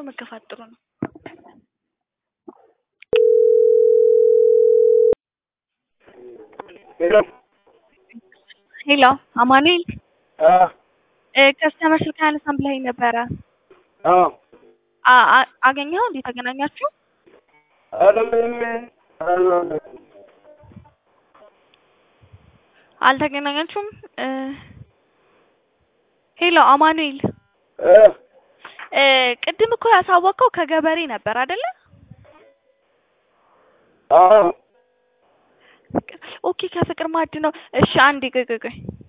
መገፋት ጥሩ ነው። ሄሎ ሄሎ አማኑኤል አ ከስተመር ስልክ አያነሳም ብለኸኝ ነበረ። አ አ- አ- አገኘኸው? እንዴት ተገናኛችሁ? ኧረ ምንም አላወራንም። አልተገናኛችሁም? እ ሄሎ አማኑኤል እ እ ቅድም እኮ ያሳወቅከው ከገበሬ ነበር አይደለ? አዎ ኦኬ ከፍቅር ማዕድ ነው። እሺ አንዴ ቆይ ቆይ ቆይ